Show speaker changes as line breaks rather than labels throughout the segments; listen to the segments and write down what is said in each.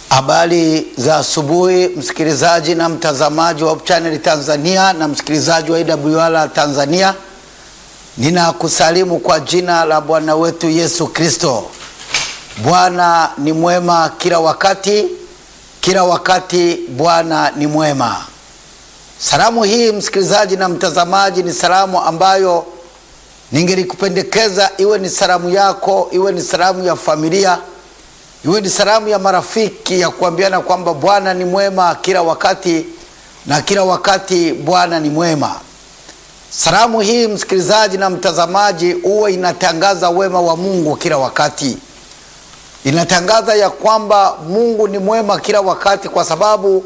Habari za asubuhi msikilizaji na mtazamaji wa Hope Channel Tanzania na msikilizaji wa AWR Tanzania, ninakusalimu kwa jina la Bwana wetu Yesu Kristo. Bwana ni mwema kila wakati, kila wakati Bwana ni mwema. Salamu hii msikilizaji na mtazamaji, ni salamu ambayo ningelikupendekeza iwe ni salamu yako, iwe ni salamu ya familia iwe ni salamu ya marafiki ya kuambiana kwamba Bwana ni mwema kila wakati na kila wakati Bwana ni mwema. Salamu hii msikilizaji na mtazamaji, huwa inatangaza wema wa Mungu kila wakati, inatangaza ya kwamba Mungu ni mwema kila wakati, kwa sababu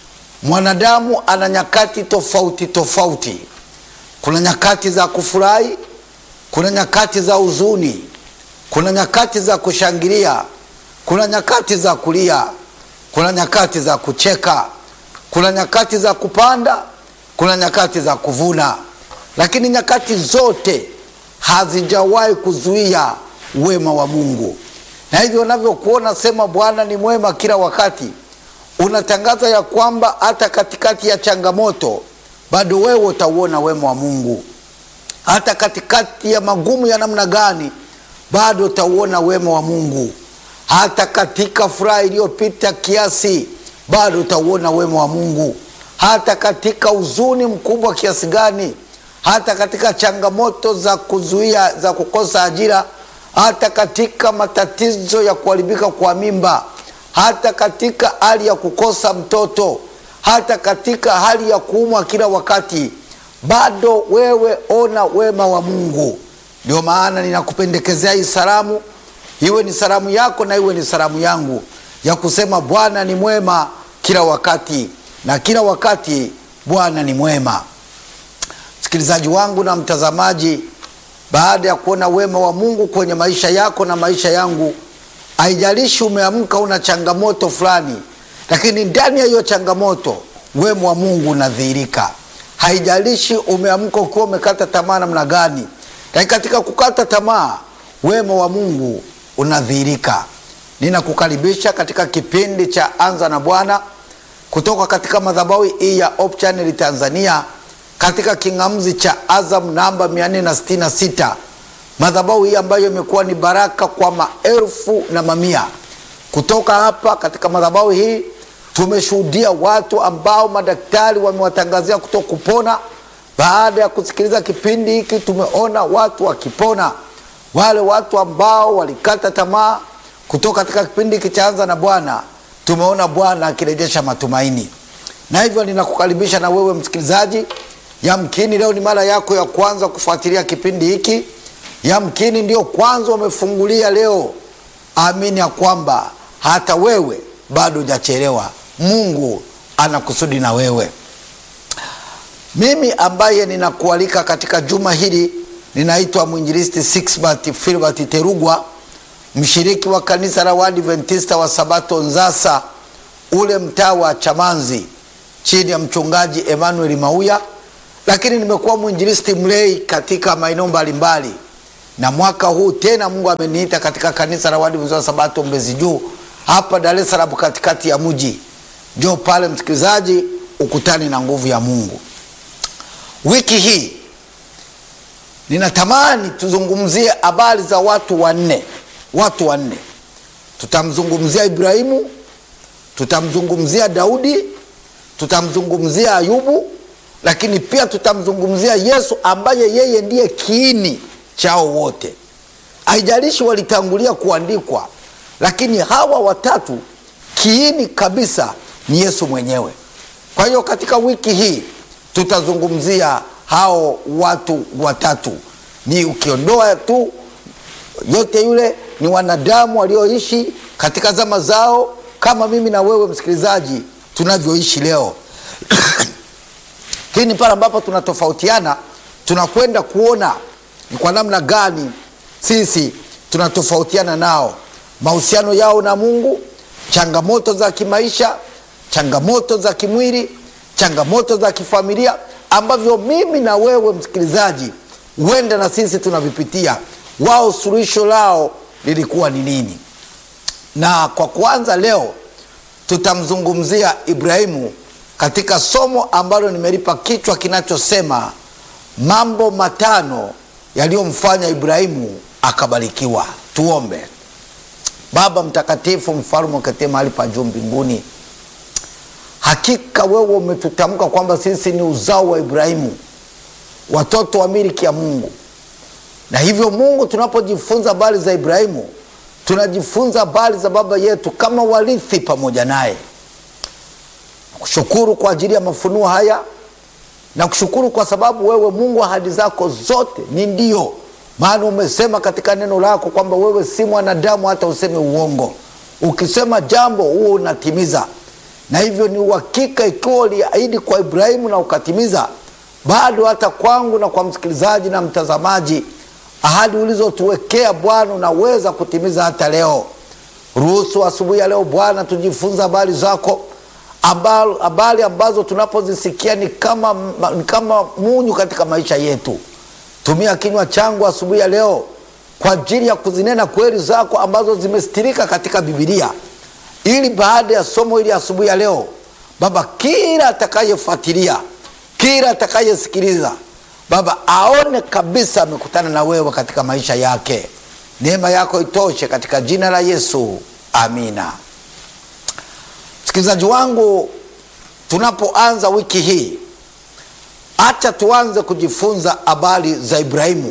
mwanadamu ana nyakati tofauti tofauti. Kuna nyakati za kufurahi, kuna nyakati za huzuni, kuna nyakati za kushangilia kuna nyakati za kulia, kuna nyakati za kucheka, kuna nyakati za kupanda, kuna nyakati za kuvuna, lakini nyakati zote hazijawahi kuzuia wema wa Mungu. Na hivyo unavyokuona sema Bwana ni mwema kila wakati, unatangaza ya kwamba hata katikati ya changamoto bado wewe utauona wema wa Mungu. Hata katikati ya magumu ya namna gani, bado utauona wema wa Mungu hata katika furaha iliyopita kiasi bado utauona wema wa Mungu. Hata katika huzuni mkubwa kiasi gani, hata katika changamoto za kuzuia za kukosa ajira, hata katika matatizo ya kuharibika kwa mimba, hata katika hali ya kukosa mtoto, hata katika hali ya kuumwa kila wakati, bado wewe ona wema wa Mungu. Ndio maana ninakupendekezea hii salamu iwe ni salamu yako na iwe ni salamu yangu ya kusema Bwana ni mwema kila wakati, na kila wakati Bwana ni mwema. Msikilizaji wangu na mtazamaji, baada ya kuona wema wa Mungu kwenye maisha yako na maisha yangu, haijalishi umeamka una changamoto fulani, lakini ndani ya hiyo changamoto wema wa Mungu unadhihirika. Haijalishi umeamka ukiwa umekata tamaa namna gani, lakini katika kukata tamaa wema wa Mungu unadhihirika. Ninakukaribisha katika kipindi cha Anza na Bwana kutoka katika madhabahu hii ya Hope Channel Tanzania, katika king'amuzi cha Azam namba 466, madhabahu hii ambayo imekuwa ni baraka kwa maelfu na mamia. Kutoka hapa katika madhabahu hii tumeshuhudia watu ambao madaktari wamewatangazia kuto kupona. Baada ya kusikiliza kipindi hiki, tumeona watu wakipona wale watu ambao walikata tamaa kutoka katika kipindi hiki cha Anza na Bwana, tumeona Bwana akirejesha matumaini. Na hivyo ninakukaribisha na wewe msikilizaji, yamkini leo ni mara yako ya kwanza kufuatilia kipindi hiki, yamkini ndio kwanza umefungulia leo. Amini ya kwamba hata wewe bado hujachelewa. Mungu ana kusudi na wewe. Mimi ambaye ninakualika katika juma hili ninaitwa mwinjilisti Sixbert Filbert Terugwa, mshiriki wa kanisa la Waadventista wa Sabato Nzasa, ule mtaa wa Chamanzi, chini ya mchungaji Emmanuel Mauya, lakini nimekuwa mwinjilisti mlei katika maeneo mbalimbali, na mwaka huu tena Mungu ameniita katika kanisa la Waadventista wa Sabato Mbezi Juu hapa Dar es Salaam, katikati ya mji. Njoo pale msikilizaji, ukutani na nguvu ya Mungu. Wiki hii ninatamani tuzungumzie habari za watu wanne. Watu wanne, tutamzungumzia Ibrahimu, tutamzungumzia Daudi, tutamzungumzia Ayubu, lakini pia tutamzungumzia Yesu ambaye yeye ndiye kiini chao wote. Haijalishi walitangulia kuandikwa, lakini hawa watatu kiini kabisa ni Yesu mwenyewe. Kwa hiyo katika wiki hii tutazungumzia hao watu watatu, ni ukiondoa tu yote yule, ni wanadamu walioishi katika zama zao kama mimi na wewe msikilizaji tunavyoishi leo lakini pale ambapo tunatofautiana, tunakwenda kuona ni kwa namna gani sisi tunatofautiana nao, mahusiano yao na Mungu, changamoto za kimaisha, changamoto za kimwili, changamoto za kifamilia ambavyo mimi na wewe msikilizaji, huenda na sisi tunavipitia. Wao suluhisho lao lilikuwa ni nini? Na kwa kuanza leo tutamzungumzia Ibrahimu katika somo ambalo nimelipa kichwa kinachosema mambo matano yaliyomfanya Ibrahimu akabarikiwa. Tuombe. Baba mtakatifu, mfalme uketie mahali pa juu mbinguni, hakika wewe umetutamka kwamba sisi ni uzao wa Ibrahimu, watoto wa miliki ya Mungu. Na hivyo Mungu, tunapojifunza habari za Ibrahimu, tunajifunza habari za baba yetu kama warithi pamoja naye. Nakushukuru kwa ajili ya mafunuo haya, na kushukuru kwa sababu wewe Mungu, ahadi zako zote ni ndio, maana umesema katika neno lako kwamba wewe si mwanadamu hata useme uongo. Ukisema jambo huo unatimiza, na hivyo ni uhakika, ikiwa uliahidi kwa Ibrahimu na ukatimiza, bado hata kwangu na kwa msikilizaji na mtazamaji, ahadi ulizotuwekea Bwana unaweza kutimiza hata leo. Ruhusu asubuhi ya leo Bwana tujifunza habari zako habari ambazo tunapozisikia ni kama, ni kama munyu katika maisha yetu. Tumia kinywa changu asubuhi ya leo kwa ajili ya kuzinena kweli zako ambazo zimestirika katika Bibilia, ili baada ya somo hili asubuhi ya leo Baba, kila atakayefuatilia, kila atakayesikiliza Baba aone kabisa amekutana na wewe katika maisha yake. Neema yako itoshe katika jina la Yesu, amina. Msikilizaji wangu, tunapoanza wiki hii, acha tuanze kujifunza habari za Ibrahimu,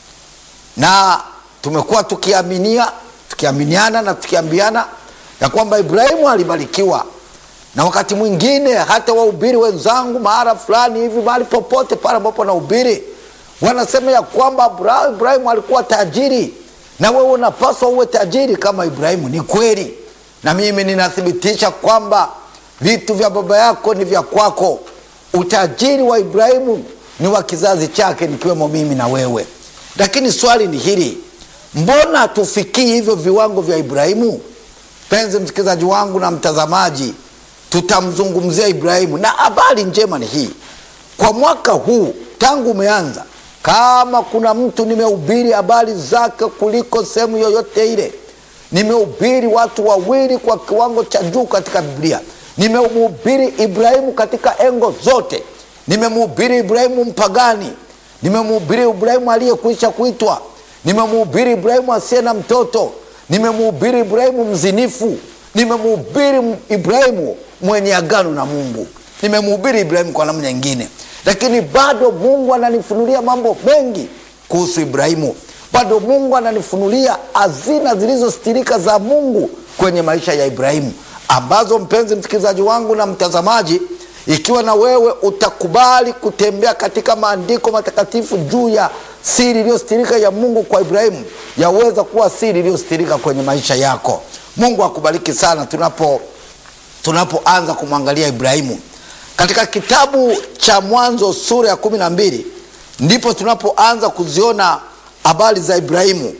na tumekuwa tukiaminia tukiaminiana na tukiambiana ya kwamba Ibrahimu alibarikiwa, na wakati mwingine hata wahubiri wenzangu mahala fulani hivi, mahali popote pale ambapo nahubiri, wanasema ya kwamba Ibrahimu alikuwa tajiri, na wewe unapaswa uwe tajiri kama Ibrahimu. Ni kweli na mimi ninathibitisha kwamba vitu vya baba yako ni vya kwako. Utajiri wa Ibrahimu ni wa kizazi chake, nikiwemo mimi na wewe. Lakini swali ni hili, mbona hatufikii hivyo viwango vya Ibrahimu? Penzi msikilizaji wangu na mtazamaji, tutamzungumzia Ibrahimu, na habari njema ni hii, kwa mwaka huu tangu umeanza, kama kuna mtu nimehubiri habari zake kuliko sehemu yoyote ile nimehubiri watu wawili kwa kiwango cha juu katika Biblia. Nimemhubiri Ibrahimu katika engo zote. Nimemhubiri Ibrahimu mpagani, nimemhubiri Ibrahimu aliyekwisha kuitwa, nimemhubiri Ibrahimu asiye na mtoto, nimemhubiri Ibrahimu mzinifu, nimemhubiri Ibrahimu mwenye agano na Mungu, nimemhubiri Ibrahimu kwa namna nyingine, lakini bado Mungu ananifunulia mambo mengi kuhusu Ibrahimu bado Mungu ananifunulia hazina zilizostirika za Mungu kwenye maisha ya Ibrahimu, ambazo mpenzi msikilizaji wangu na mtazamaji, ikiwa na wewe utakubali kutembea katika maandiko matakatifu juu ya siri iliyostirika ya Mungu kwa Ibrahimu, yaweza kuwa siri iliyostirika kwenye maisha yako. Mungu akubariki sana tunapo tunapoanza kumwangalia Ibrahimu katika kitabu cha Mwanzo sura ya kumi na mbili ndipo tunapoanza kuziona habari za Ibrahimu.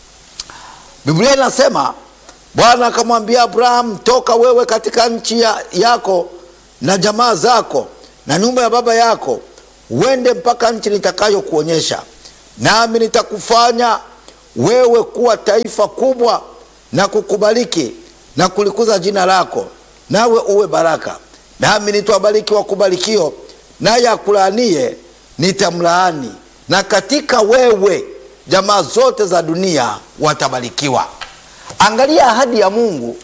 Biblia inasema Bwana akamwambia Abrahamu, toka wewe katika nchi ya yako na jamaa zako na nyumba ya baba yako, uende mpaka nchi nitakayokuonyesha, nami nitakufanya wewe kuwa taifa kubwa na kukubariki na kulikuza jina lako, nawe uwe baraka. Nami nitawabariki wakubarikio, naye akulaanie nitamlaani, na katika wewe jamaa zote za dunia watabarikiwa. Angalia ahadi ya Mungu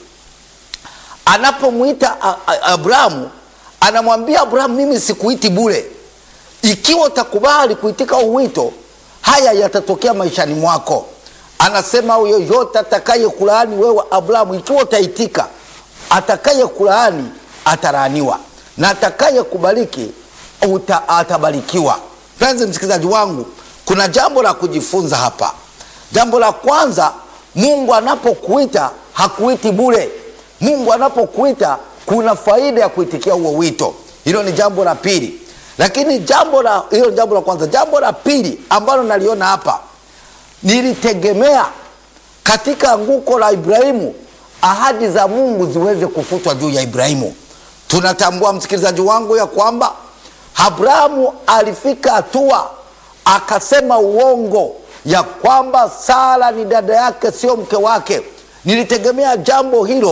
anapomwita Abrahamu, anamwambia Abrahamu, mimi sikuiti bure. Ikiwa utakubali kuitika uwito, haya yatatokea maishani mwako. Anasema yoyote atakaye kulaani wewe Abrahamu, ikiwa utaitika, atakaye kulaani atalaaniwa na atakaye kubariki uta, atabarikiwa. Mpenzi msikilizaji wangu, kuna jambo la kujifunza hapa. Jambo la kwanza, Mungu anapokuita hakuiti bure. Mungu anapokuita kuna faida ya kuitikia huo wito. Hilo ni jambo la pili, lakini jambo la hilo ni jambo la kwanza. Jambo la pili ambalo naliona hapa, nilitegemea katika anguko la Ibrahimu ahadi za Mungu ziweze kufutwa juu ya Ibrahimu. Tunatambua msikilizaji wangu ya kwamba Abrahamu alifika hatua akasema uongo ya kwamba Sara ni dada yake, sio mke wake. Nilitegemea jambo hilo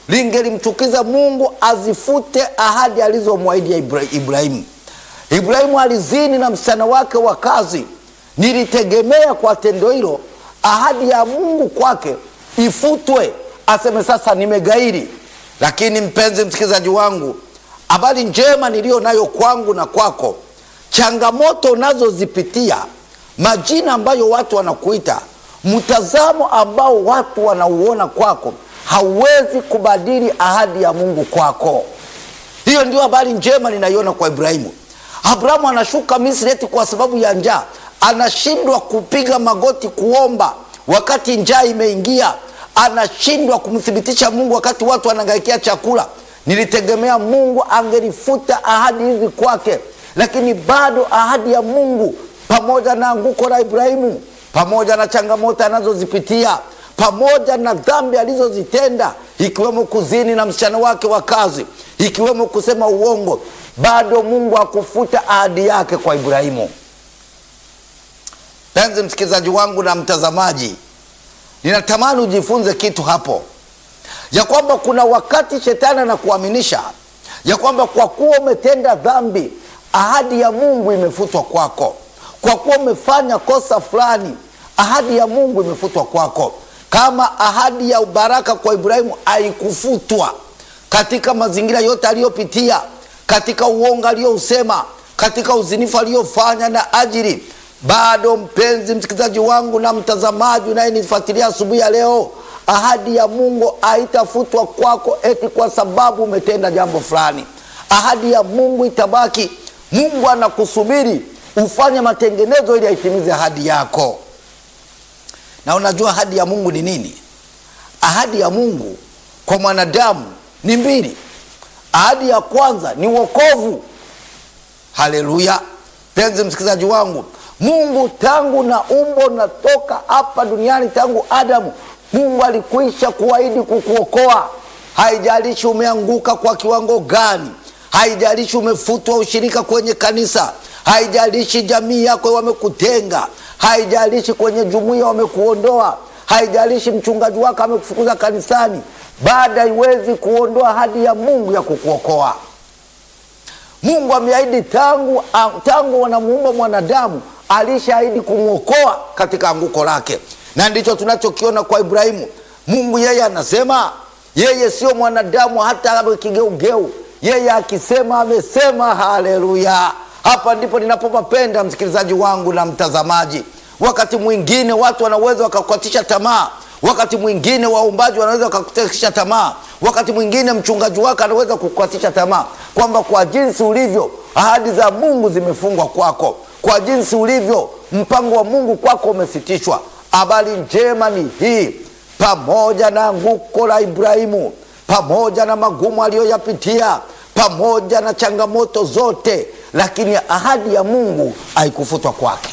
lingelimchukiza Mungu azifute ahadi alizomwahidi ya Ibra- Ibrahimu. Ibrahimu alizini na msichana wake wa kazi. Nilitegemea kwa tendo hilo ahadi ya Mungu kwake ifutwe, aseme sasa nimegairi. Lakini mpenzi msikilizaji wangu, habari njema niliyo nayo kwangu na kwako, changamoto unazozipitia, majina ambayo watu wanakuita, mtazamo ambao watu wanauona kwako, hauwezi kubadili ahadi ya Mungu kwako. Hiyo ndio habari njema ninaiona kwa Ibrahimu. Abrahamu anashuka Misri eti kwa sababu ya njaa, anashindwa kupiga magoti kuomba wakati njaa imeingia, anashindwa kumthibitisha Mungu wakati watu wanangaikia chakula. Nilitegemea Mungu angelifuta ahadi hizi kwake, lakini bado ahadi ya Mungu, pamoja na anguko la Ibrahimu, pamoja na changamoto anazozipitia pamoja na dhambi alizozitenda ikiwemo kuzini na msichana wake wa kazi, ikiwemo kusema uongo, bado Mungu hakufuta ahadi yake kwa Ibrahimu. Penzi msikilizaji wangu na mtazamaji, ninatamani ujifunze kitu hapo, ya kwamba kuna wakati shetani anakuaminisha ya kwamba kwa kuwa umetenda dhambi, ahadi ya Mungu imefutwa kwako. Kwa kuwa umefanya kosa fulani, ahadi ya Mungu imefutwa kwako kama ahadi ya ubaraka kwa Ibrahimu haikufutwa katika mazingira yote aliyopitia, katika uongo aliyousema, katika uzinifu aliyofanya na ajili, bado mpenzi msikilizaji wangu na mtazamaji unayenifuatilia asubuhi ya leo, ahadi ya Mungu haitafutwa kwako eti kwa sababu umetenda jambo fulani. Ahadi ya Mungu itabaki. Mungu anakusubiri ufanye matengenezo ili aitimize ahadi yako. Na unajua ahadi ya Mungu ni nini? Ahadi ya Mungu kwa mwanadamu ni mbili. Ahadi ya kwanza ni wokovu. Haleluya! Penzi msikilizaji wangu, Mungu tangu na umbo natoka hapa duniani, tangu Adamu, Mungu alikwisha kuahidi kukuokoa. Haijalishi umeanguka kwa kiwango gani, haijalishi umefutwa ushirika kwenye kanisa, haijalishi jamii yako wamekutenga haijalishi kwenye jumuiya wamekuondoa, haijalishi mchungaji wako amekufukuza kanisani, baada haiwezi kuondoa ahadi ya Mungu ya kukuokoa. Mungu ameahidi tangu, tangu wanamuumba mwanadamu, alishaahidi kumwokoa katika anguko lake, na ndicho tunachokiona kwa Ibrahimu. Mungu yeye anasema yeye sio mwanadamu hata awe kigeugeu, yeye akisema amesema. Haleluya! Hapa ndipo ninapopapenda msikilizaji wangu na mtazamaji. Wakati mwingine watu wanaweza wakakukatisha tamaa, wakati mwingine waumbaji wanaweza wakakukatisha tamaa, wakati mwingine mchungaji wako anaweza kukukatisha tamaa, kwamba kwa jinsi ulivyo ahadi za Mungu zimefungwa kwako, kwa jinsi ulivyo mpango wa Mungu kwako umesitishwa. Habari njema ni hii, pamoja na anguko la Ibrahimu, pamoja na magumu aliyoyapitia, pamoja na changamoto zote lakini ahadi ya Mungu haikufutwa kwake.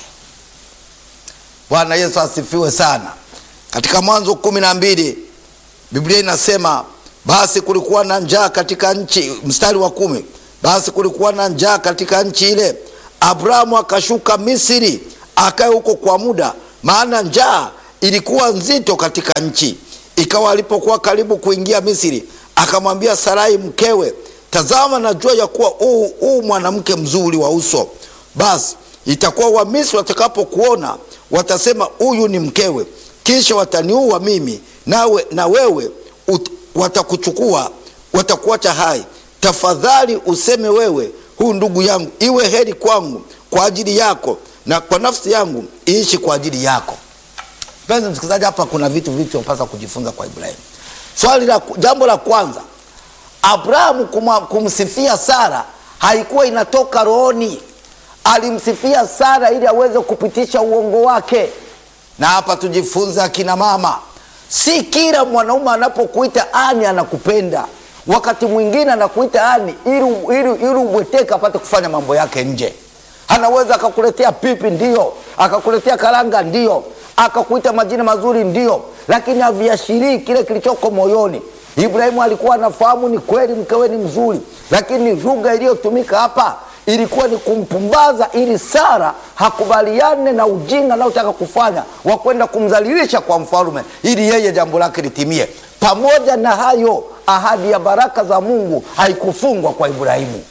Bwana Yesu asifiwe sana. Katika Mwanzo kumi na mbili Biblia inasema basi kulikuwa na njaa katika nchi, mstari wa kumi, basi kulikuwa na njaa katika nchi ile, Abrahamu akashuka Misri akae huko kwa muda, maana njaa ilikuwa nzito katika nchi. Ikawa alipokuwa karibu kuingia Misri, akamwambia Sarai mkewe Tazama, najua ya kuwa huu mwanamke mzuri wa uso. Basi itakuwa Wamisri watakapokuona watasema, huyu ni mkewe, kisha wataniua mimi, nawe na wewe ut, watakuchukua watakuacha hai. Tafadhali useme wewe, huu ndugu yangu, iwe heri kwangu kwa ajili yako, na kwa nafsi yangu iishi kwa ajili yako. Mpenzi msikilizaji, hapa kuna vitu vitu unapaswa kujifunza kwa Ibrahimu. Swali la jambo la kwanza Abrahamu kumsifia Sara haikuwa inatoka rohoni. Alimsifia Sara ili aweze kupitisha uongo wake. Na hapa tujifunze, akina mama, si kila mwanaume anapokuita ani anakupenda. Wakati mwingine anakuita ani ili ili ubweteke apate kufanya mambo yake nje. Anaweza akakuletea pipi, ndio, akakuletea karanga, ndio, akakuita majina mazuri, ndio, lakini haviashirii kile kilichoko moyoni. Ibrahimu alikuwa anafahamu ni kweli mkewe ni mzuri, lakini lugha iliyotumika hapa ilikuwa ni kumpumbaza, ili Sara hakubaliane na ujinga anaotaka kufanya wa kwenda kumdhalilisha kwa mfalme, ili yeye jambo lake litimie. Pamoja na hayo, ahadi ya baraka za Mungu haikufungwa kwa Ibrahimu,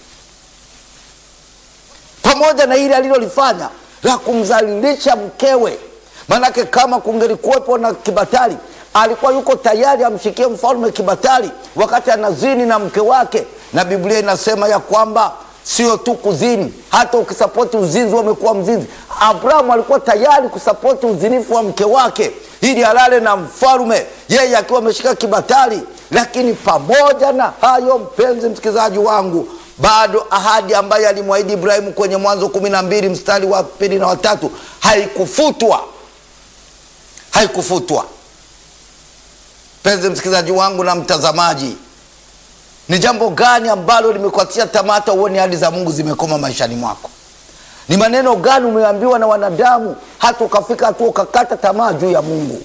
pamoja na ile alilolifanya la kumdhalilisha mkewe. Maanake kama kungelikuwepo na kibatari, alikuwa yuko tayari amshikie mfalme kibatari wakati anazini na mke wake, na Biblia inasema ya kwamba sio tu kuzini, hata ukisapoti uzinzi wamekuwa mzinzi. Abrahamu alikuwa tayari kusapoti uzinifu wa mke wake ili alale na mfalme, yeye akiwa ameshika kibatari. Lakini pamoja na hayo, mpenzi msikilizaji wangu, bado ahadi ambayo alimwahidi Ibrahimu kwenye Mwanzo kumi na mbili mstari wa pili na watatu haikufutwa, haikufutwa. Mpenzi msikilizaji wangu na mtazamaji, ni jambo gani ambalo limekuatia tamaa hata uone ahadi za Mungu zimekoma maishani mwako? Ni maneno gani umeambiwa na wanadamu hata ukafika hatua ukakata tamaa juu ya Mungu?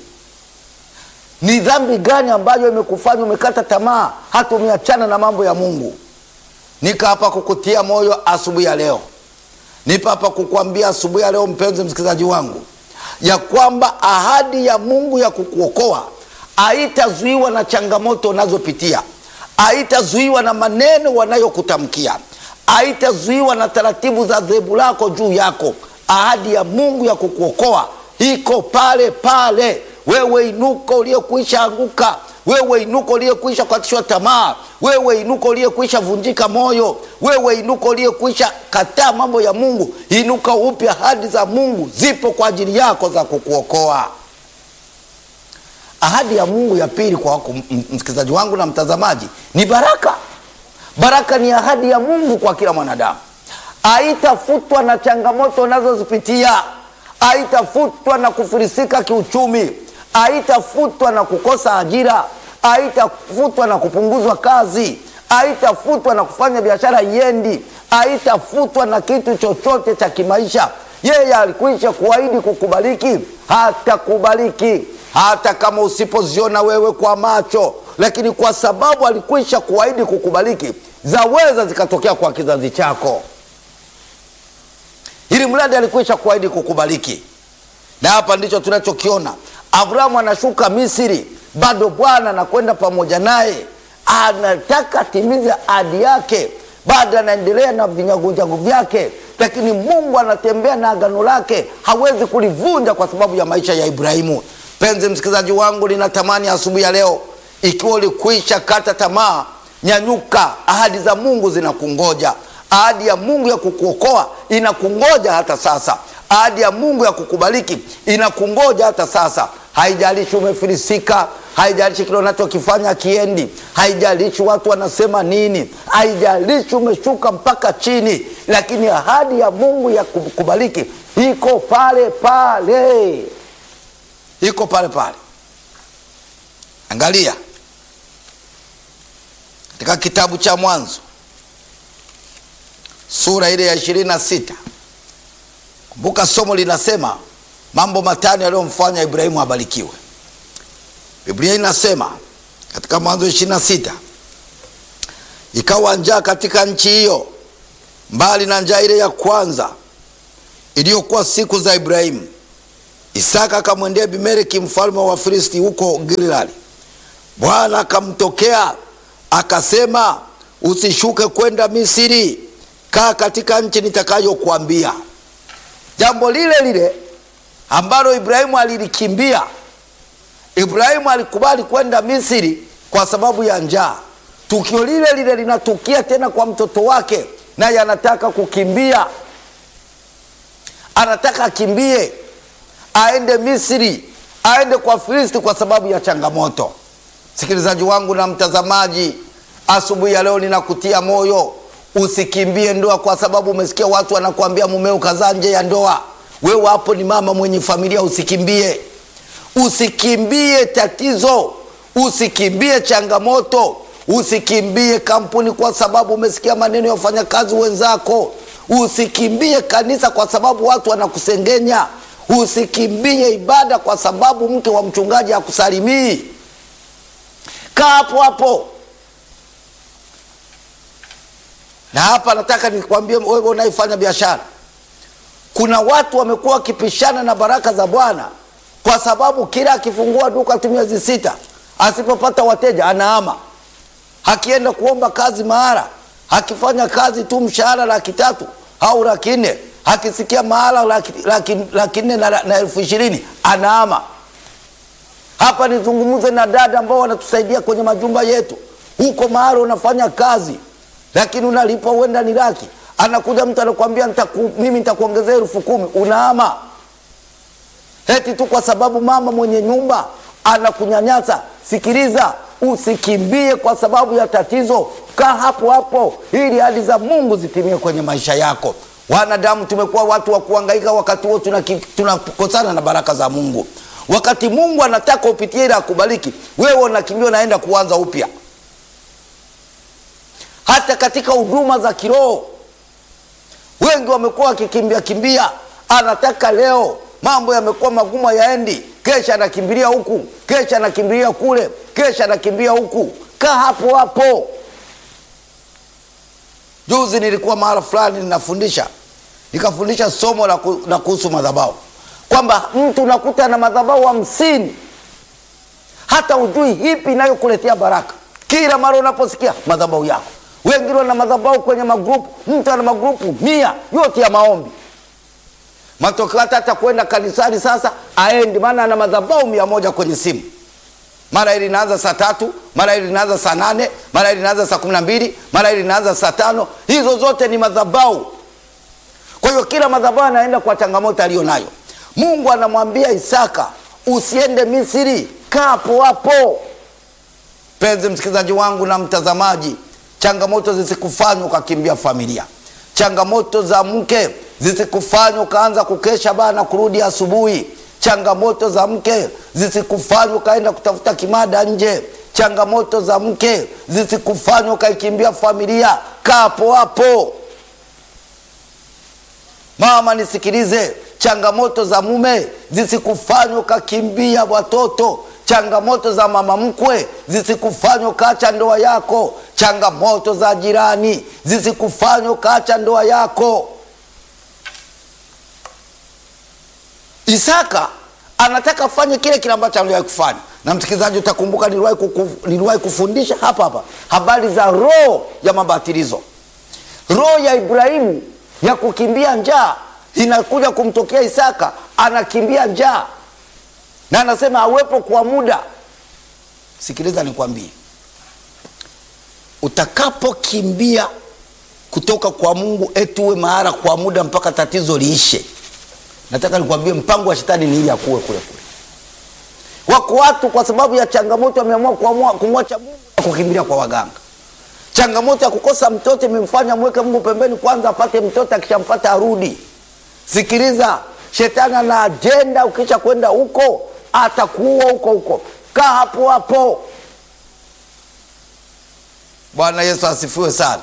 Ni dhambi gani ambayo imekufanya umekata tamaa hata umeachana na mambo ya Mungu? Nika hapa kukutia moyo asubuhi ya leo, nipo hapa kukuambia asubuhi ya leo, mpenzi msikilizaji wangu, ya kwamba ahadi ya Mungu ya kukuokoa haitazuiwa na changamoto unazopitia, haitazuiwa na maneno wanayokutamkia, haitazuiwa na taratibu za dhehebu lako juu yako. Ahadi ya Mungu ya kukuokoa iko pale pale. Wewe inuka uliyekuisha anguka, wewe inuka uliyekuisha kukatishwa tamaa, wewe inuka uliyekuisha vunjika moyo, wewe inuka uliyekuisha kataa mambo ya Mungu, inuka upya. Ahadi za Mungu zipo kwa ajili yako za kukuokoa. Ahadi ya Mungu ya pili kwa wako msikilizaji wangu na mtazamaji ni baraka. Baraka ni ahadi ya Mungu kwa kila mwanadamu, haitafutwa na changamoto unazozipitia, haitafutwa na kufilisika kiuchumi, haitafutwa na kukosa ajira, haitafutwa na kupunguzwa kazi, haitafutwa na kufanya biashara iendi, haitafutwa na kitu chochote cha kimaisha. Yeye alikwisha kuahidi kukubariki, hatakubariki hata kama usipoziona wewe kwa macho, lakini kwa sababu alikwisha kuahidi kukubariki, zaweza zikatokea kwa kizazi chako, ili mradi alikwisha kuahidi kukubariki. Na hapa ndicho tunachokiona. Abrahamu anashuka Misri, bado Bwana anakwenda pamoja naye, anataka atimize ahadi yake, bado anaendelea na vinyagunjagu vyake, lakini Mungu anatembea na agano lake, hawezi kulivunja kwa sababu ya maisha ya Ibrahimu. Mpenzi msikilizaji wangu, ninatamani asubuhi ya leo, ikiwa ulikwisha kata tamaa, nyanyuka. Ahadi za Mungu zinakungoja. Ahadi ya Mungu ya kukuokoa inakungoja hata sasa. Ahadi ya Mungu ya kukubariki inakungoja hata sasa. Haijalishi umefilisika, haijalishi kile unachokifanya kiendi, haijalishi watu wanasema nini, haijalishi umeshuka mpaka chini, lakini ahadi ya Mungu ya kukubariki iko pale pale iko pale pale. Angalia katika kitabu cha Mwanzo sura ile ya ishirini na sita. Kumbuka somo linasema mambo matano yaliyomfanya Ibrahimu abarikiwe. Biblia inasema katika Mwanzo ishirini na sita, ikawa njaa katika nchi hiyo, mbali na njaa ile ya kwanza iliyokuwa siku za Ibrahimu. Isaka akamwendea Abimeleki mfalme wa Wafilisti huko Gilgali. Bwana akamtokea akasema, usishuke kwenda Misri, kaa katika nchi nitakayokuambia. Jambo lile lile ambalo Ibrahimu alilikimbia. Ibrahimu alikubali kwenda Misri kwa sababu ya njaa. Tukio lile lile linatukia tena kwa mtoto wake, naye anataka kukimbia, anataka akimbie aende Misri, aende kwa Filisti kwa sababu ya changamoto. Msikilizaji wangu na mtazamaji, asubuhi ya leo ninakutia moyo, usikimbie ndoa kwa sababu umesikia watu wanakuambia mumeo kazaa nje ya ndoa. Wewe hapo ni mama mwenye familia, usikimbie, usikimbie tatizo, usikimbie changamoto, usikimbie kampuni kwa sababu umesikia maneno ya wafanyakazi wenzako, usikimbie kanisa kwa sababu watu wanakusengenya Usikimbie ibada kwa sababu mke wa mchungaji hakusalimii. Kaa hapo hapo. Na hapa nataka nikwambie wewe unaifanya biashara, kuna watu wamekuwa wakipishana na baraka za Bwana kwa sababu kila akifungua duka tu miezi sita, asipopata wateja anaama. akienda kuomba kazi mahara, akifanya kazi tu mshahara laki tatu au laki nne, akisikia mahala laki, laki, laki nne na, na elfu ishirini anaama. Hapa nizungumze na dada ambao wanatusaidia kwenye majumba yetu. Huko mahali unafanya kazi, lakini unalipa huenda ni laki, anakuja mtu anakuambia nitaku, mimi nitakuongezea elfu kumi unaama eti tu kwa sababu mama mwenye nyumba anakunyanyasa. Sikiliza, usikimbie kwa sababu ya tatizo, kaa hapo hapo ili ahadi za Mungu zitimie kwenye maisha yako. Wanadamu tumekuwa watu wa kuhangaika, wakati huo tunakosana tuna na baraka za Mungu. Wakati Mungu anataka upitie ili akubariki, wewe unakimbia unaenda kuanza upya. Hata katika huduma za kiroho wengi wamekuwa wakikimbia kimbia, anataka leo mambo yamekuwa magumu, yaendi, kesha anakimbilia huku, kesha anakimbilia kule, kesha anakimbia huku. Kaa hapo hapo. Juzi nilikuwa mahala fulani ninafundisha, nikafundisha somo la kuhusu madhabahu, kwamba mtu unakuta na madhabahu hamsini, hata ujui hipi inayokuletea baraka. Kila mara unaposikia madhabahu yako, wengine wana madhabahu kwenye magrupu, mtu ana magrupu mia yote ya maombi matokeo hata hata kwenda kanisani sasa aendi, maana ana madhabahu mia moja kwenye simu. Mara hili linaanza saa tatu, mara hili linaanza saa nane, mara hili linaanza saa kumi na mbili, mara hili linaanza saa tano. Hizo zote ni madhabahu. Kwa hiyo kila madhabahu anaenda kwa changamoto aliyo nayo. Mungu anamwambia Isaka, usiende Misri, kaa hapo hapo. Penzi msikilizaji wangu na mtazamaji, changamoto zisikufanya ukakimbia familia, changamoto za mke zisikufanya ukaanza kukesha bana kurudi asubuhi. Changamoto za mke zisikufanya ukaenda kutafuta kimada nje. Changamoto za mke zisikufanya ukaikimbia familia. Kaa hapo hapo. Mama, nisikilize, changamoto za mume zisikufanya ukakimbia watoto. Changamoto za mama mkwe zisikufanya ukaacha ndoa yako. Changamoto za jirani zisikufanya ukaacha ndoa yako. Isaka anataka afanye kile kile ambacho aliwahi kufanya, na msikilizaji, utakumbuka niliwahi kuku, niliwahi kufundisha hapa hapa habari za roho ya mabatilizo. Roho ya Ibrahimu ya kukimbia njaa inakuja kumtokea Isaka, anakimbia njaa na anasema awepo kwa muda. Sikiliza nikwambie, utakapokimbia kutoka kwa Mungu eti uwe mahara kwa muda mpaka tatizo liishe Nataka nikwambie mpango wa shetani ni ili akuwe kule kule. Wako watu kwa sababu ya changamoto wameamua kuamua kumwacha Mungu na kukimbilia kwa waganga. Changamoto ya kukosa mtoto imemfanya mweke Mungu pembeni kwanza apate mtoto, akishampata arudi. Sikiliza, shetani ana ajenda. Ukisha kwenda huko atakuua huko huko, kaa hapo hapo. Bwana Yesu asifiwe sana.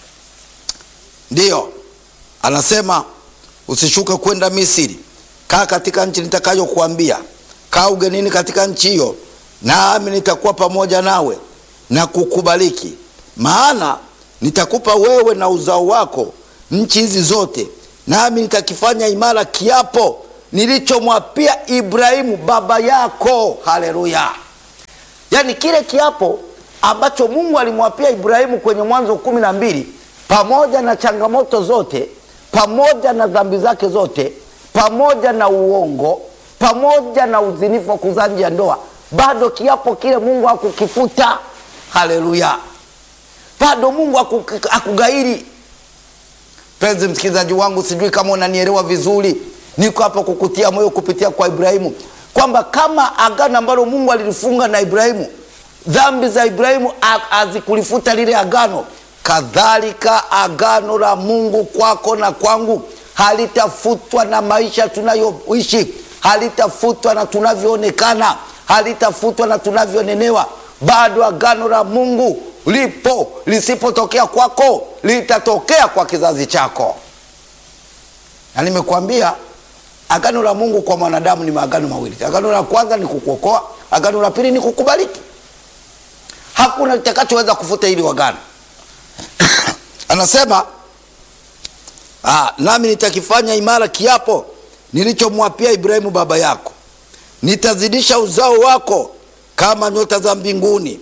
Ndiyo anasema Usishuke kwenda Misri, kaa katika nchi nitakayokuambia, kaa ugenini katika nchi hiyo, nami nitakuwa pamoja nawe na kukubariki, maana nitakupa wewe na uzao wako nchi hizi zote, nami nitakifanya imara kiapo nilichomwapia Ibrahimu baba yako. Haleluya! Yaani kile kiapo ambacho Mungu alimwapia Ibrahimu kwenye Mwanzo kumi na mbili, pamoja na changamoto zote pamoja na dhambi zake zote, pamoja na uongo, pamoja na uzinifu wa kuzaa nje ya ndoa, bado kiapo kile Mungu hakukifuta. Haleluya! bado Mungu hakugairi. Penzi msikilizaji wangu, sijui kama unanielewa vizuri. Niko hapa kukutia moyo kupitia kwa Ibrahimu kwamba kama agano ambalo Mungu alilifunga na Ibrahimu, dhambi za Ibrahimu hazikulifuta lile agano kadhalika agano la Mungu kwako na kwangu halitafutwa na maisha tunayoishi, halitafutwa na tunavyoonekana, halitafutwa na tunavyonenewa. Bado agano la Mungu lipo, lisipotokea kwako litatokea kwa kizazi chako. Na nimekuambia agano la Mungu kwa mwanadamu ni maagano mawili. Agano la kwanza ni kukuokoa, agano la pili ni kukubariki. Hakuna kitakachoweza kufuta hili agano. Anasema ah, nami nitakifanya imara kiapo nilichomwapia Ibrahimu baba yako, nitazidisha uzao wako kama nyota za mbinguni,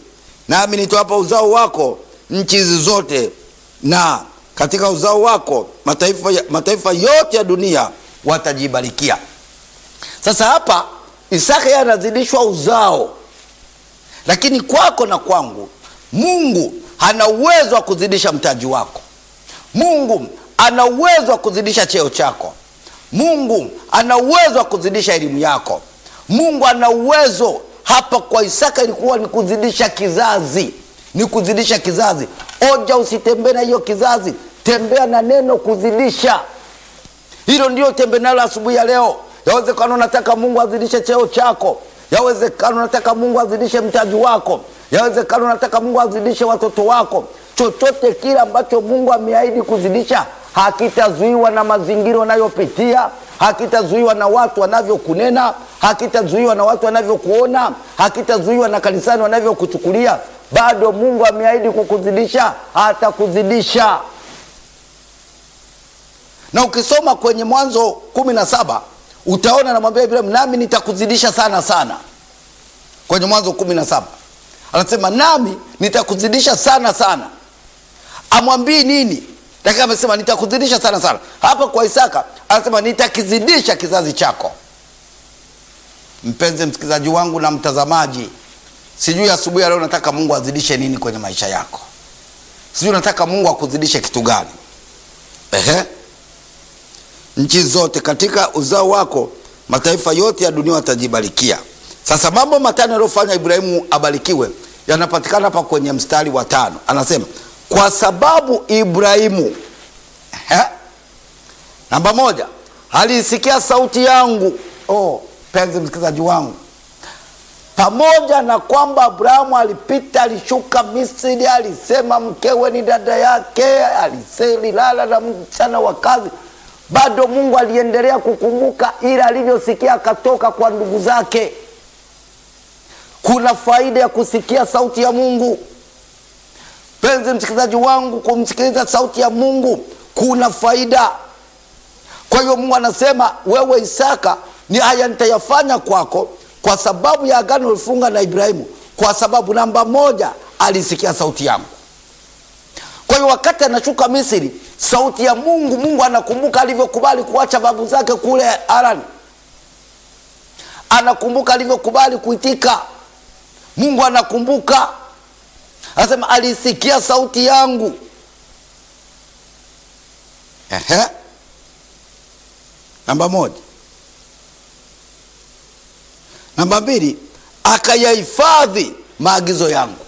nami nitawapa uzao wako nchi hizi zote, na katika uzao wako mataifa, mataifa yote ya dunia watajibarikia. Sasa hapa Isaka yeye anazidishwa uzao, lakini kwako na kwangu Mungu hana uwezo wa kuzidisha mtaji wako. Mungu ana uwezo wa kuzidisha cheo chako. Mungu ana uwezo wa kuzidisha elimu yako. Mungu ana uwezo hapa. Kwa Isaka ilikuwa ni kuzidisha kizazi, ni kuzidisha kizazi. Oja, usitembee na hiyo kizazi, tembea na neno kuzidisha. Hilo ndio tembea nalo asubuhi ya leo. Yawezekana unataka Mungu azidishe cheo chako, yawezekana unataka Mungu azidishe mtaji wako, yawezekana unataka Mungu azidishe watoto wako. Chochote kile ambacho Mungu ameahidi kuzidisha hakitazuiwa na mazingira unayopitia, hakitazuiwa na watu wanavyokunena, hakitazuiwa na watu wanavyokuona, hakitazuiwa na kanisani wanavyokuchukulia. Bado Mungu ameahidi kukuzidisha, atakuzidisha. Na ukisoma kwenye Mwanzo kumi na saba utaona namwambia Ibrahimu, nami nitakuzidisha sana sana. Kwenye Mwanzo kumi na saba anasema nami nitakuzidisha sana sana. Amwambii nini? Lakini amesema nitakuzidisha sana sana. Hapa kwa Isaka anasema nitakizidisha kizazi chako. Mpenzi msikilizaji wangu na mtazamaji, sijui asubuhi ya leo nataka Mungu azidishe nini kwenye maisha yako, sijui nataka Mungu akuzidishe kitu gani? Ehe, nchi zote katika uzao wako mataifa yote ya dunia watajibarikia. Sasa mambo matano yaliyofanya Ibrahimu abarikiwe yanapatikana hapa kwenye mstari wa tano. Anasema kwa sababu Ibrahimu Ehe. namba moja, aliisikia sauti yangu. Oh, penzi msikilizaji wangu, pamoja na kwamba Abrahamu alipita, alishuka Misri, alisema mkewe ni dada yake, aliselilala na msichana wa kazi, bado Mungu aliendelea kukumbuka ile alivyosikia akatoka kwa ndugu zake. Kuna faida ya kusikia sauti ya Mungu. Penzi msikilizaji wangu, kumsikiliza sauti ya Mungu kuna faida. Kwa hiyo Mungu anasema wewe Isaka, ni haya nitayafanya kwako kwa sababu ya agano ulifunga na Ibrahimu, kwa sababu namba moja, alisikia sauti yangu. Kwa hiyo wakati anashuka Misri, sauti ya Mungu, Mungu anakumbuka alivyokubali kuacha babu zake kule Harani, anakumbuka alivyokubali kuitika. Mungu anakumbuka Anasema alisikia sauti yangu. Ehe, namba moja. Namba mbili, akayahifadhi maagizo yangu.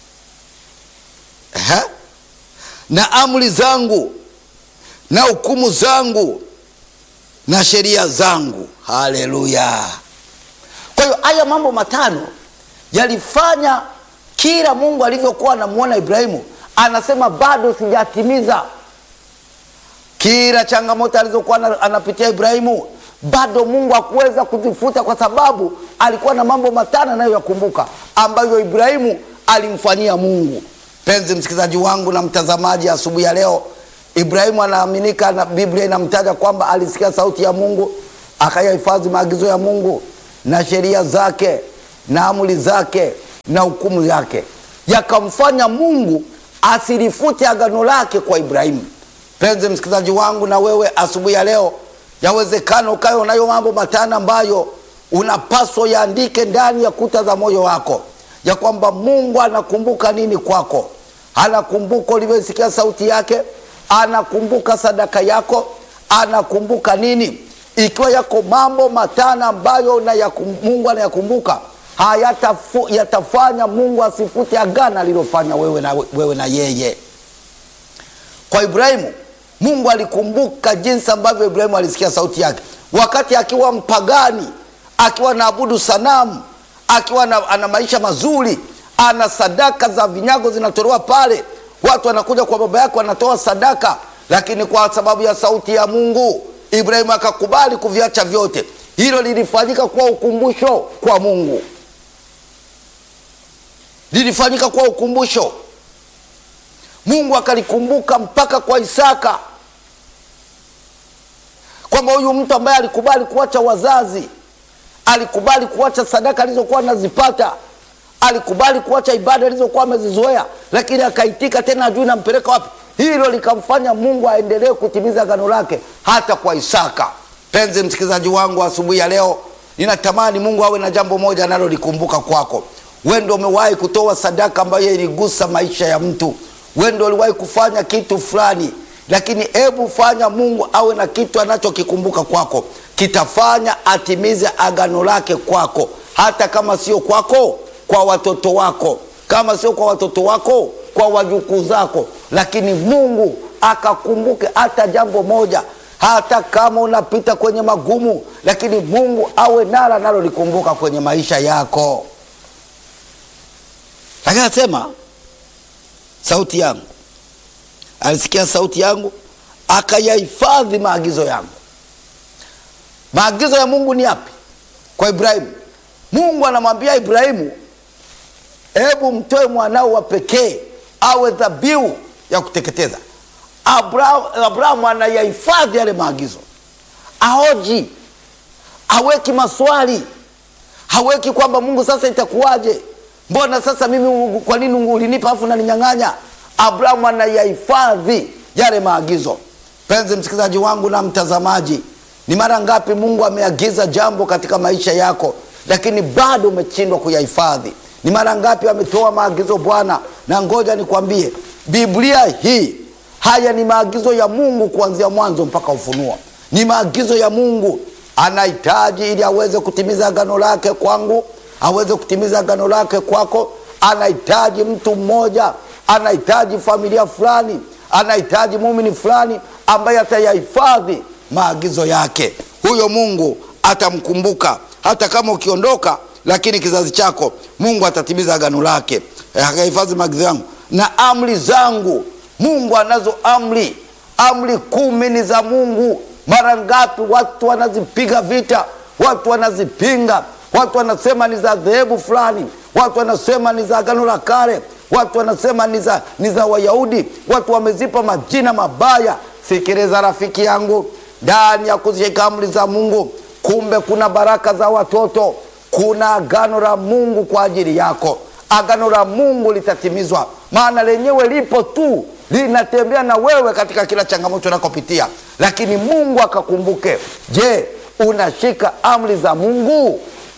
Ehe, na amri zangu na hukumu zangu na sheria zangu. Haleluya! Kwa hiyo haya mambo matano yalifanya kila Mungu alivyokuwa anamwona Ibrahimu, anasema bado sijatimiza. Kila changamoto alizokuwa anapitia Ibrahimu, bado Mungu hakuweza kuzifuta, kwa sababu alikuwa na mambo matano anayoyakumbuka ambayo Ibrahimu alimfanyia Mungu. Penzi msikilizaji wangu na mtazamaji, asubuhi ya leo, Ibrahimu anaaminika na Biblia inamtaja kwamba alisikia sauti ya Mungu, akayahifadhi maagizo ya Mungu na sheria zake na amri zake na hukumu yake yakamfanya Mungu asilifute agano lake kwa Ibrahimu. Penzi msikilizaji wangu, na wewe asubuhi ya leo, yawezekana ukawe unayo mambo matano ambayo unapaswa yaandike ndani ya kuta za moyo wako, ya kwamba Mungu anakumbuka nini kwako. Anakumbuka ulivyosikia sauti yake, anakumbuka sadaka yako, anakumbuka nini. Ikiwa yako mambo matano ambayo na yakum, Mungu anayakumbuka hayatafu yatafanya Mungu asifute agano alilofanya wewe na, wewe na yeye. Kwa Ibrahimu, Mungu alikumbuka jinsi ambavyo Ibrahimu alisikia sauti yake wakati akiwa mpagani, akiwa naabudu sanamu, akiwa na, ana maisha mazuri, ana sadaka za vinyago zinatolewa pale, watu wanakuja kwa baba yake wanatoa sadaka, lakini kwa sababu ya sauti ya Mungu Ibrahimu akakubali kuviacha vyote. Hilo lilifanyika kuwa ukumbusho kwa Mungu lilifanyika kuwa ukumbusho. Mungu akalikumbuka mpaka kwa Isaka, kwamba huyu mtu ambaye alikubali kuacha wazazi, alikubali kuacha sadaka alizokuwa anazipata, alikubali kuacha ibada alizokuwa amezizoea, lakini akaitika tena, ajui nampeleka wapi. Hilo likamfanya Mungu aendelee kutimiza agano lake hata kwa Isaka. Penzi msikilizaji wangu, asubuhi ya leo ninatamani Mungu awe na jambo moja analolikumbuka kwako. Wewe ndio umewahi kutoa sadaka ambayo iligusa maisha ya mtu, wewe ndio uliwahi kufanya kitu fulani, lakini hebu fanya Mungu awe na kitu anachokikumbuka kwako, kitafanya atimize agano lake kwako, hata kama sio kwako, kwa watoto wako, kama sio kwa watoto wako, kwa wajukuu zako, lakini Mungu akakumbuke hata jambo moja hata kama unapita kwenye magumu, lakini Mungu awe nalo analolikumbuka kwenye maisha yako. Lakini anasema sauti yangu, alisikia sauti yangu akayahifadhi maagizo yangu. Maagizo ya Mungu ni yapi? Kwa Ibrahimu, Mungu anamwambia Ibrahimu, hebu mtoe mwanao wa pekee awe dhabihu ya kuteketeza. Abrahamu Abraham anayahifadhi yale maagizo, aoji, haweki maswali, haweki kwamba Mungu sasa itakuwaje, mbona sasa mimi, kwa nini ulinipa afu naninyang'anya? Abrahamu anayahifadhi yale maagizo. Penzi msikilizaji wangu na mtazamaji, ni mara ngapi Mungu ameagiza jambo katika maisha yako, lakini bado umeshindwa kuyahifadhi? Ni mara ngapi ametoa maagizo Bwana? Na ngoja nikwambie, Biblia hii Haya ni maagizo ya Mungu kuanzia mwanzo mpaka Ufunuo. Ni maagizo ya Mungu anahitaji ili aweze kutimiza agano lake kwangu, aweze kutimiza agano lake kwako. Anahitaji mtu mmoja, anahitaji familia fulani, anahitaji muumini fulani ambaye atayahifadhi maagizo yake. Huyo Mungu atamkumbuka hata kama ukiondoka, lakini kizazi chako Mungu atatimiza agano lake, akahifadhi maagizo yangu na amri zangu. Mungu anazo amri, amri kumi ni za Mungu. Mara ngapi watu wanazipiga vita, watu wanazipinga, watu wanasema ni za dhehebu fulani, watu wanasema ni za agano la kale, watu wanasema ni za ni za Wayahudi, watu wamezipa majina mabaya. Sikiliza rafiki yangu, ndani ya kuzishika amri za Mungu, kumbe kuna baraka za watoto, kuna agano la Mungu kwa ajili yako. Agano la Mungu litatimizwa, maana lenyewe lipo tu linatembea na wewe katika kila changamoto unakopitia, lakini Mungu akakumbuke. Je, unashika amri za Mungu?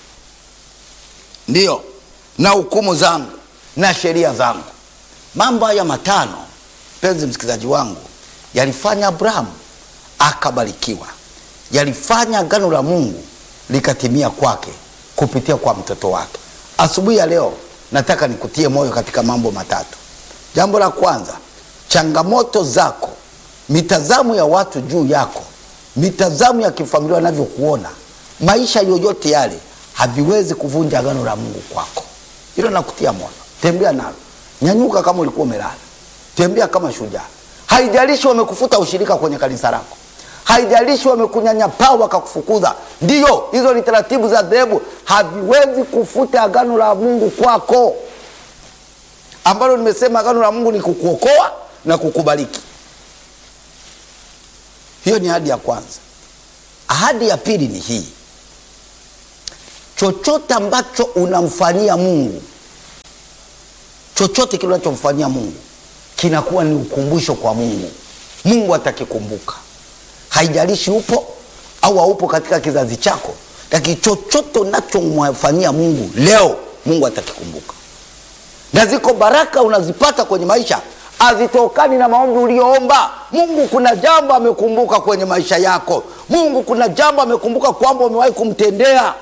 Ndiyo, na hukumu zangu na sheria zangu. Mambo haya matano, mpenzi msikilizaji wangu, yalifanya Abrahamu akabarikiwa, yalifanya agano la Mungu likatimia kwake kupitia kwa mtoto wake. Asubuhi ya leo nataka nikutie moyo katika mambo matatu. Jambo la kwanza changamoto zako, mitazamo ya watu juu yako, mitazamo ya kifamilia wanavyokuona, maisha yoyote yale haviwezi kuvunja agano la Mungu kwako. Hilo nakutia moyo, tembea nalo, nyanyuka. Kama ulikuwa umelala, tembea kama shujaa. Haijalishi wamekufuta ushirika kwenye kanisa lako, haijalishi wamekunyanyapaa wakakufukuza. Ndiyo, hizo ni taratibu za dhehebu, haviwezi kufuta agano la Mungu kwako, ambalo nimesema agano la Mungu ni kukuokoa na kukubariki. Hiyo ni ahadi ya kwanza. Ahadi ya pili ni hii: chochote ambacho unamfanyia Mungu, chochote kile unachomfanyia Mungu kinakuwa ni ukumbusho kwa Mungu. Mungu atakikumbuka, haijalishi upo au haupo katika kizazi chako, lakini chochote unachomfanyia Mungu leo, Mungu atakikumbuka. Na ziko baraka unazipata kwenye maisha hazitokani na maombi uliyoomba. Mungu kuna jambo amekumbuka kwenye maisha yako. Mungu kuna jambo amekumbuka kwamba umewahi kumtendea.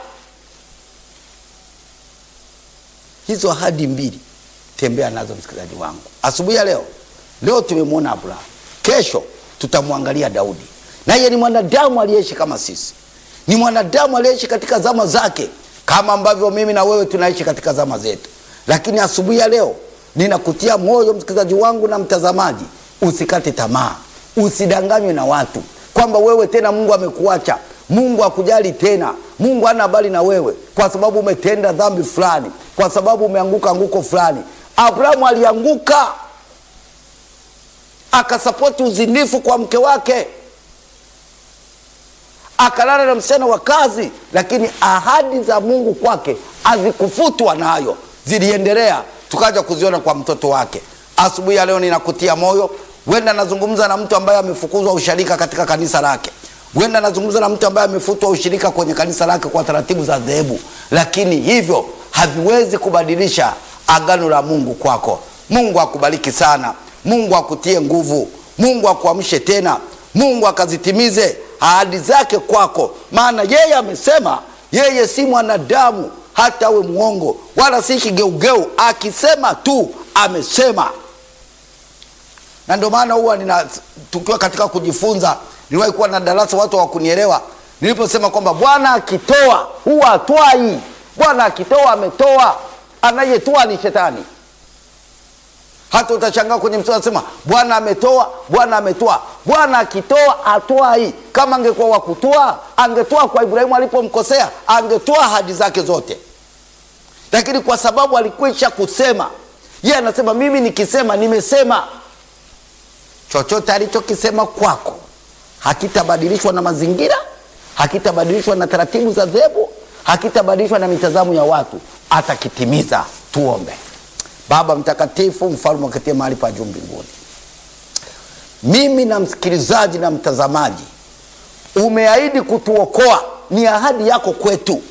Hizo ahadi mbili tembea nazo, msikilizaji wangu, asubuhi ya leo. Leo tumemwona Abrahamu, kesho tutamwangalia Daudi. Naye ni mwanadamu aliyeishi kama sisi, ni mwanadamu aliyeishi katika zama zake, kama ambavyo mimi na wewe tunaishi katika zama zetu. Lakini asubuhi ya leo ninakutia moyo msikilizaji wangu na mtazamaji, usikate tamaa, usidanganywe na watu kwamba wewe tena Mungu amekuacha, Mungu hakujali tena, Mungu hana habari na wewe kwa sababu umetenda dhambi fulani, kwa sababu umeanguka anguko fulani. Abrahamu alianguka akasapoti uzinifu kwa mke wake, akalala na msichana wa kazi, lakini ahadi za Mungu kwake hazikufutwa nayo. ziliendelea tukaja kuziona kwa mtoto wake. Asubuhi ya leo ninakutia moyo. Huenda nazungumza na mtu ambaye amefukuzwa ushirika katika kanisa lake, huenda nazungumza na mtu ambaye amefutwa ushirika kwenye kanisa lake kwa taratibu za dhehebu, lakini hivyo haviwezi kubadilisha agano la Mungu kwako. Mungu akubariki sana, Mungu akutie nguvu, Mungu akuamshe tena, Mungu akazitimize ahadi zake kwako, maana yeye amesema yeye si mwanadamu hata awe mwongo, wala si kigeugeu. Akisema tu amesema. Na ndio maana huwa nina tukiwa katika kujifunza, niliwahi kuwa na darasa watu hawakunielewa niliposema kwamba Bwana akitoa huwa atwai. Bwana akitoa ametoa, anayetoa ni shetani. Hata utashangaa kwenye mstari anasema Bwana ametoa, Bwana ametoa. Bwana akitoa atwai. Kama angekuwa wa kutoa, angetoa kwa Ibrahimu alipomkosea, angetoa ahadi zake zote, lakini kwa sababu alikwisha kusema, yeye anasema mimi nikisema, nimesema. Chochote alichokisema kwako hakitabadilishwa na mazingira, hakitabadilishwa na taratibu za dhehebu, hakitabadilishwa na mitazamo ya watu, atakitimiza. Tuombe. Baba mtakatifu, mfalme uketie mahali pa juu mbinguni, mimi na msikilizaji na mtazamaji, umeahidi kutuokoa, ni ahadi yako kwetu.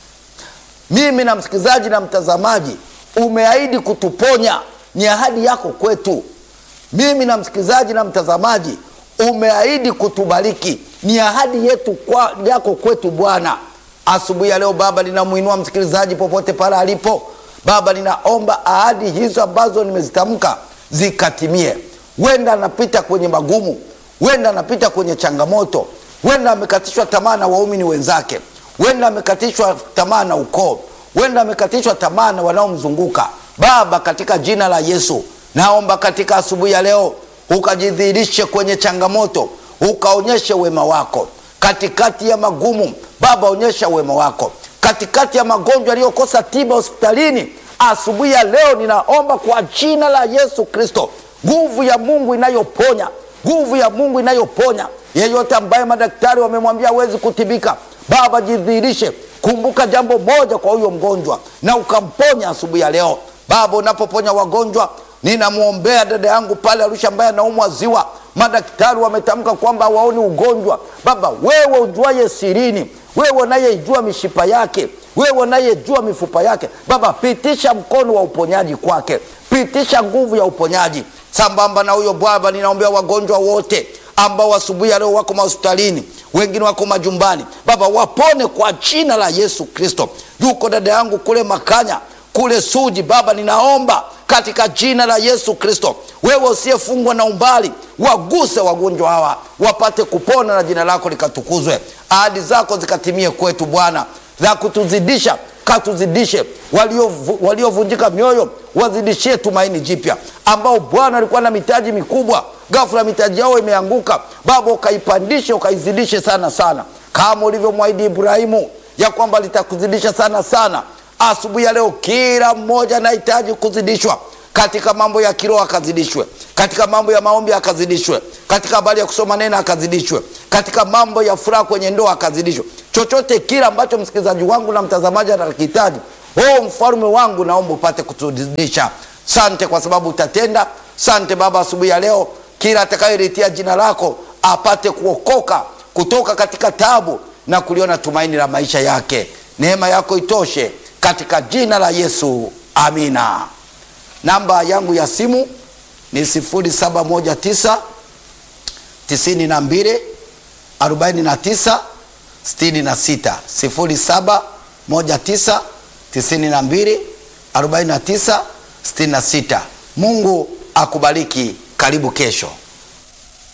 Mimi na msikilizaji na mtazamaji, umeahidi kutuponya, ni ahadi yako kwetu. Mimi na msikilizaji na mtazamaji, umeahidi kutubariki, ni ahadi yetu kwa, yako kwetu Bwana. Asubuhi ya leo Baba, ninamwinua msikilizaji popote pale alipo Baba, ninaomba ahadi hizo ambazo nimezitamka zikatimie. Wenda anapita kwenye magumu, wenda anapita kwenye changamoto, wenda amekatishwa tamaa na waumini wenzake, wenda amekatishwa tamaa na ukoo, wenda amekatishwa tamaa na wanaomzunguka. Baba, katika jina la Yesu naomba katika asubuhi ya leo ukajidhihirishe kwenye changamoto, ukaonyeshe wema wako katikati ya magumu. Baba, onyesha wema wako katikati ya magonjwa yaliyokosa tiba hospitalini. Asubuhi ya leo ninaomba kwa jina la Yesu Kristo, nguvu ya Mungu inayoponya, nguvu ya Mungu inayoponya. Yeyote ambaye madaktari wamemwambia hawezi kutibika, Baba jidhihirishe. Kumbuka jambo moja kwa huyo mgonjwa na ukamponya asubuhi ya leo. Baba, unapoponya wagonjwa, ninamwombea dada yangu pale Arusha ambaye anaumwa ziwa. Madaktari wametamka kwamba hawaoni ugonjwa. Baba, wewe ujuaye sirini wewe unayejua mishipa yake, wewe unayejua mifupa yake, Baba pitisha mkono wa uponyaji kwake, pitisha nguvu ya uponyaji sambamba na huyo Baba. Ninaombea wagonjwa wote ambao asubuhi ya leo wako mahospitalini, wengine wako majumbani, Baba wapone kwa jina la Yesu Kristo. Yuko dada yangu kule Makanya kule Suji, Baba ninaomba katika jina la Yesu Kristo, wewe usiyefungwa na umbali, waguse wagonjwa hawa wapate kupona na jina lako likatukuzwe, ahadi zako zikatimie kwetu Bwana, za kutuzidisha katuzidishe, waliovunjika walio mioyo wazidishie tumaini jipya, ambao Bwana alikuwa na mitaji mikubwa, ghafla mitaji yao imeanguka, Baba ukaipandishe ukaizidishe sana sana, kama ulivyomwahidi Ibrahimu ya kwamba litakuzidisha sana sana. Asubuhi ya leo kila mmoja anahitaji kuzidishwa katika mambo ya kiroho, akazidishwe katika mambo ya maombi, akazidishwe katika habari ya kusoma neno, akazidishwe katika mambo ya furaha kwenye ndoa, akazidishwe. Chochote kile ambacho msikilizaji wangu na mtazamaji anakihitaji, oh mfalme wangu, naomba upate kutuzidisha. Sante kwa sababu utatenda. Sante Baba, asubuhi ya leo kila atakayelitia jina lako apate kuokoka kutoka katika tabu na kuliona tumaini la maisha yake. Neema yako itoshe katika jina la Yesu, amina. Namba yangu ya simu ni 0719 92 49 66, 0719 92 49 66. Mungu akubariki. Karibu kesho.